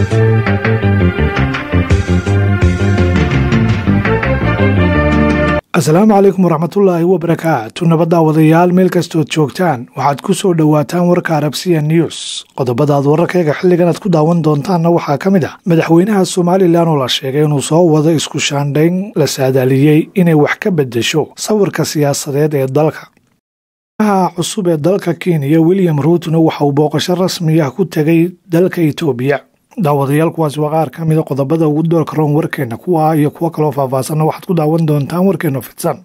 asalaamu calaykum waraxmatullaahi wabarakaatu nabadda wadayaal meel kastood joogtaan waxaad ku soo dhowaataan warka arabsiya news qodobadaad wararkayga xilligan aad ku daawan doontaanna waxaa ka mid ah madaxweynaha somalilan oo la sheegay inuu soo wado isku shaandhayn la saadaaliyey inay wax ka beddesho sawirka siyaasadeed ee dalka madaxweynaha cusub ee dalka kenya william ruutna waxa uu booqasho rasmi ah ku tegay dalka itoobiya daawadayaal kuwaas waa qaar ka mida qodobada ugu doorka roon warkeenna kuwa iyo kuwo kaloo faahfaahsanna waxaad ku daawan doontaan warkeenna fidsan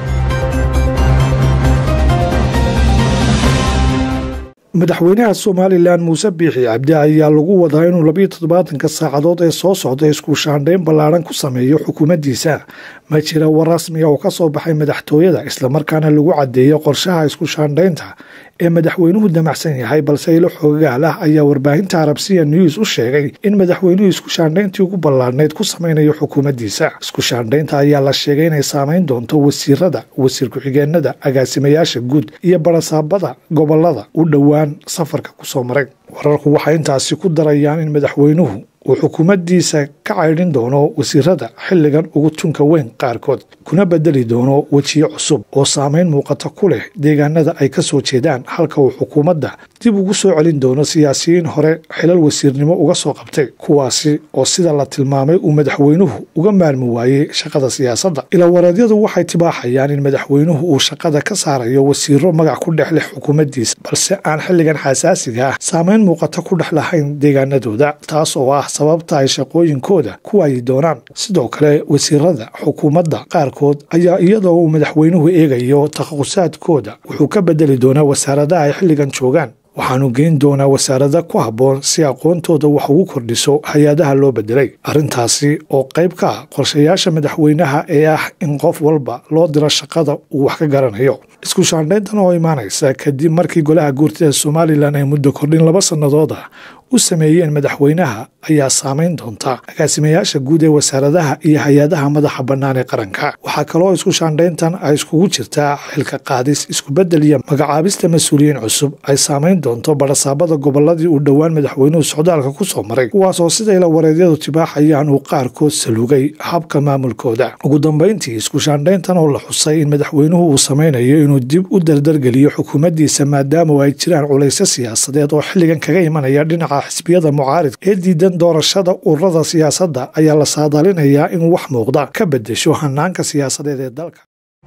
madaxweynaha somalilan muuse biixi cabdi ayaa lagu wadaa inuu labiyo toddobaatanka saacadood ee soo socda isku shaandhayn ballaadhan ku sameeyo xukuumaddiisa ma jira war rasmiga oo ka soo baxay madaxtooyada islamarkaana lagu caddeeyo qorshaha isku shaandhaynta ee madaxweynuhu damacsan yahay balse ilo xoogaal ah ayaa warbaahinta arabsiya news u sheegay in madaxweynuhu isku shaandhayntii ugu ballaadhnayd ku samaynayo xukuumaddiisa isku shaandhaynta ayaa la sheegay inay saamayn doonto wasiirada wasiir ku-xigeenada agaasimayaasha guud iyo barasaabada gobolada u dhowaan safarka ku soo maray wararku waxay intaasi ku darayaan in madaxweynuhu uu xukuumaddiisa ka caydhin doono wasiirada xilligan ugu tunka weyn qaarkood kuna bedeli doono wejiyo cusub oo saamayn muuqata ku leh deegaanada ay ka soo jeedaan halka uu xukuumadda dib ugu soo celin doono siyaasiyiin hore xilal wasiirnimo uga soo qabtay kuwaasi oo sida la tilmaamay uu madaxweynuhu uga maarmi waayey shaqada siyaasadda ilawareedyadu waxay tibaaxayaan in madaxweynuhu uu shaqada ka saarayo wasiiro magac ku dhex leh xukuumaddiisa balse aan xilligan xasaasiga ah saamayn muuqata ku dhex lahayn deegaanadooda taas oo ah sababta ay shaqooyinkooda ku waayi doonaan sidoo kale wasiirada xukuumadda qaarkood ayaa iyadoo uu madaxweynuhu eegayo takhaqusaadkooda wuxuu ka bedeli doonaa wasaaradaha ay xilligan joogaan waxaanu geyn doonaa wasaarada ku habboon si aqoontooda wax ugu kordhiso hay-adaha loo bedelay arrintaasi oo qayb ka ah qorshayaasha madaxweynaha ee ah in qof walba loo diro shaqada uu wax ka garanayo isku shaandhayntan oo imaanaysa kadib markii golaha guurtida somalilan ay muddo kordhin laba sannadood ah u sameeyeen madaxweynaha ayaa saamayn doonta agaasimayaasha guud ee wasaaradaha iyo hay-adaha madaxa bannaan ee qaranka waxaa kaloo isku shaandhayntan ay iskugu jirtaa xilka qaadis iskubeddel iyo magacaabista mas-uuliyiin cusub ay saamayn doonto barasaabada gobolladii uu dhowaan madaxweynuhu socdaalka ku soo maray kuwaasoo siday la wareedyadu tibaaxayaan uu qaarkood salugay habka maamulkooda ugu dambayntii isku shaandhayntan oo la xusay in madaxweynuhu uu samaynayo inuu dib u dardargeliyo xukuumaddiisa maadaama ay jiraan culaysyo siyaasadeed oo xilligan kaga imanaya dhinaca xisbiyada mucaaridka ee diidan doorashada ururada siyaasadda ayaa la saadaalinayaa in wax muuqda ka beddesho hanaanka siyaasadeed ee dalka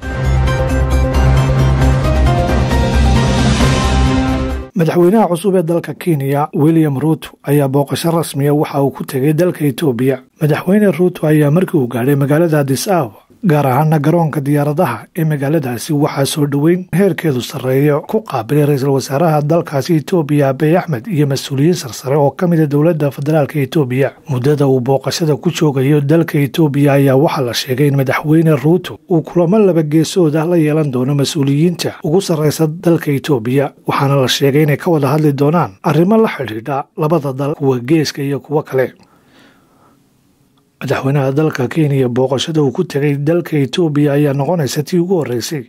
madaxweynaha cusub ee dalka kenya william ruuto ayaa booqasho rasmiya waxa uu ku tegay dalka itoobiya madaxweyne ruuto ayaa markii uu gaadhay magaalada adis ababa gaar ahaana garoonka diyaaradaha ee magaaladaasi waxaa soo dhoweyn heerkeedu sarreeya ku qaabilay ra-iisul wasaaraha dalkaasi itoobiya abiy axmed iyo mas-uuliyiin sarsare oo ka mida dowladda federaalka itoobiya muddada uu booqashada ku joogayo dalka itoobiya ayaa waxaa la sheegay in madaxweyne ruuto uu kulamo laba geesood ah la yeelan doono mas-uuliyiinta ugu sarraysa dalka itoobiya waxaana la sheegay inay ka wada hadli doonaan arrimo la xidhiidha labada dal kuwa geeska iyo kuwo kale madaxweynaha dalka kenya booqashada uu ku tegay dalka itoobiya ayaa noqonaysa tii ugu horreysay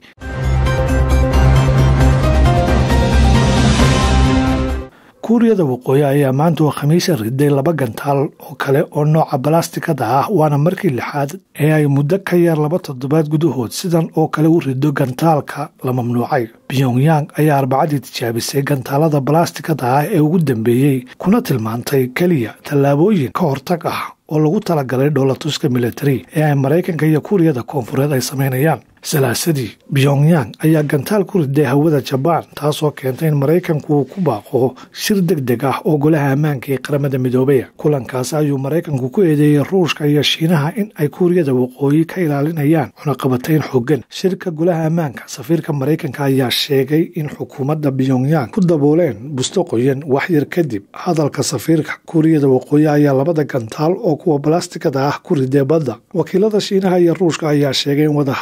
kuuriyada waqooyi ayaa maanta oo khamiisa riday laba gantaal oo kale oo nooca balastikada ah waana markii lixaad ee ay muddo ka yar laba toddobaad gudahood sidan oo kale u rido gantaalka la mamnuucay pyongyang ayaa arbacadii tijaabisay gantaalada balastikada ah ee ugu dambeeyey kuna tilmaantay keliya tallaabooyin ka hortag ah oo lagu talagalay dhoolatuska militari ee ay maraykanka iyo kuuriyada koonfureed ay samaynayaan salaasadii pyongyang ayaa gantaal ku riday hawada jabaan taasoo keentay in maraykanku uu ku baaqo shir deg deg ah oo golaha ammaanka ee qaramada midoobaya kulankaas ayuu maraykanku ku eedeeyey ruushka iyo shiinaha in ay kuuriyada waqooyi ka ilaalinayaan cunaqabatayn xooggan shirka golaha ammaanka safiirka maraykanka ayaa sheegay in xukuumadda pyongyang ku dabooleen busto qoyan waxyar kadib hadalka safiirka kuuriyada waqooyi ayaa labada gantaal oo kuwa balastikada ah ku riday badda wakiilada shiinaha iyo ruushka ayaa sheegay in wadahadalada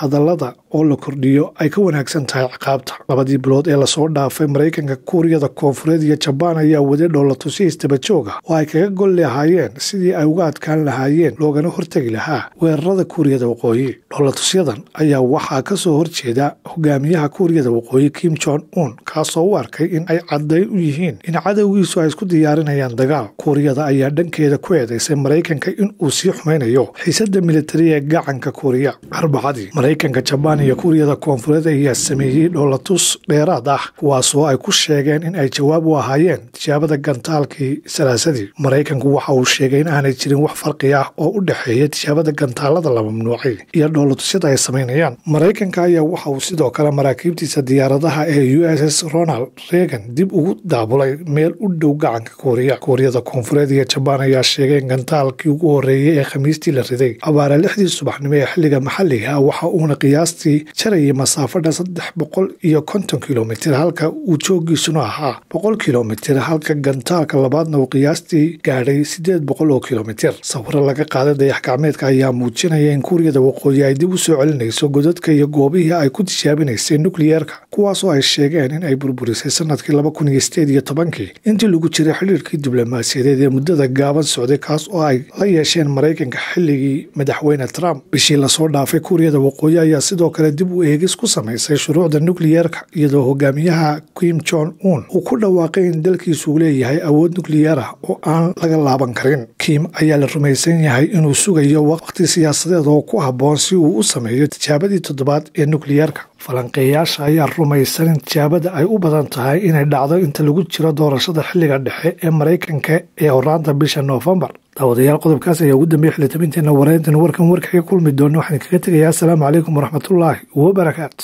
ciqaabta oo la kordhiyo ay ka wanaagsan tahay ciqaabta labadii bilood ee lasoo dhaafay maraykanka kuuriyada koonfureed iyo jabaan ayaa waday dhoolatusi istabajooga oo ay kaga gol lahaayeen sidii ay uga adkaan lahaayeen loogana hortegi lahaa weerarada kuuriyada waqooyi dhoolatusyadan ayaa waxaa ka soo horjeeda hogaamiyaha kuuriyada waqooyi kim jon un kaasoo u arkay in ay caddayn u yihiin in cadowgiisu ay isku diyaarinayaan dagaal kuuriyada ayaa dhankeeda ku eedaysay maraykanka in uu sii xumaynayo xiisada militari ee gacanka kuuriya arbacadii maraykanka jabaan iyo kuuriyada koonfureed ayaa sameeyey dhoolatus dheeraad ah kuwaasoo ay ku sheegeen in ay jawaab u ahaayeen tijaabada gantaalkii salaasadii maraykanku waxa uu sheegay in aanay jirin wax farqi ah oo u dhexeeya tijaabada gantaalada la mamnuucay iyo dhoolatusyada ay samaynayaan maraykanka ayaa waxa uu sidoo kale maraakiibtiisa diyaaradaha ee u s s ronald reagan dib ugu daabulay meel u dhow gacanka kuuriya kuuriyada koonfureed iyo jabaan ayaa sheegay in gantaalkii ugu horreeyey ee khamiistii la riday abaara lixdii subaxnimo ee xilliga maxalliga ah waxa uuna qiyaastii jarayay masaafadha saddex boqol iyo konton kilomitir halka uu joogiisuna ahaa boqol kilomitir halka gantaalka labaadna uu qiyaastii gaadhay siddeed boqol oo kilomitir sawiro laga qaaday dayax gacmeedka ayaa muujinaya in kuuriyada waqooyi ay dib u soo celinayso godadka iyo goobihii ay ku tijaabinaysay nukliyeerka kuwaasoo ay sheegeen in ay burburisay sanadkii laba kun iyo sideed iyo tobankii intii lagu jiray xidhiirkii diblomaasiyadeed ee muddada gaaban socday kaas oo ay la yeesheen maraykanka xilligii madaxweyne trump bishii lasoo dhaafay kuuriyada waqooyi ayaa sidoo kale dib u eegis ku samaysay shuruucda nukliyeerka iyadoo hogaamiyaha kim jon un uu ku dhawaaqay in dalkiisuu leeyahay awood nukliyeer ah oo aan laga laaban karin kim ayaa la rumaysan yahay inuu sugayo waqti siyaasadeed oo ku habboon si uu u sameeyo tijaabadii toddobaad ee nukliyeerka falanqeeyaasha ayaa rumaysan in tijaabada ay u badan tahay inay dhacdo inta lagu jiro doorashada xilliga dhexe ee maraykanka ee horaanta bisha noofembar daawadayaal qodobkaas ayaa ugu dambeeyay xilitabinteena wareyntan warkan warkaga kulmi doona waxaan kaga tegayaa asalaamu calaykum waraxmatullaahi wabarakaatu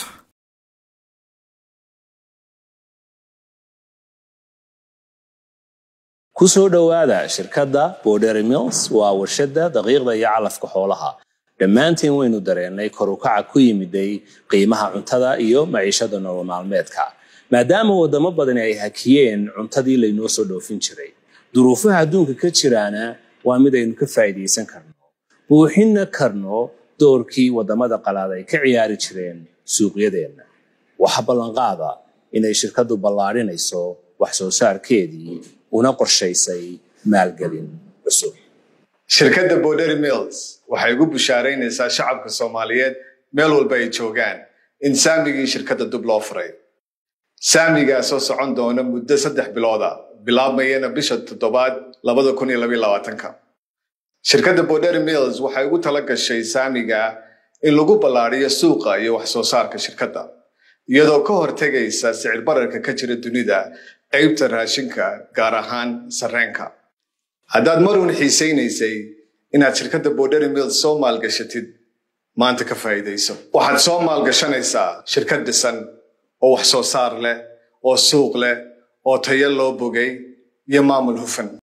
ku soo dhowaada shirkadda bordery mills waa warshadda daqiiqda iyo calafka xoolaha dhammaantiin waynu dareennay korukaca ku yimiday qiimaha cuntada iyo maciishada nolol maalmeedka maadaama waddamo badani ay hakiyeen cuntadii laynoo soo dhoofin jiray duruufaha adduunka ka jiraana waa mid aynu ka faa'iidaysan karno buuxinna karno doorkii waddamada qalaad ay ka ciyaari jireen suuqyadeenna waxa ballanqaada inay shirkaddu ballaadhinayso wax soo saarkeedii una qorshaysay maalgelin cusub shirkadda bordery mills waxay ugu bushaaraynaysaa shacabka soomaaliyeed meel walba ay joogaan in saamigii shirkadda dib loo furay saamigaasoo socon doona muddo saddex bilooda bilaabmayana bisha toddobaad labada kun iyo labaiyo labaatanka shirkadda bordery mills waxay ugu tala gashay saamiga in lagu ballaadhiyo suuqa iyo wax soo saarka shirkadda iyadoo ka hortegaysa sicir bararka ka jira dunida qaybta raashinka gaar ahaan sarreenka haddaad marun xiisaynaysay inaad shirkadda bordery mills soo maalgashatid maanta ka faa'iidayso waxaad soo maalgashanaysaa shirkad dhisan oo wax soo saar leh oo suuq leh oo tayo loo bogay iyo maamul hufan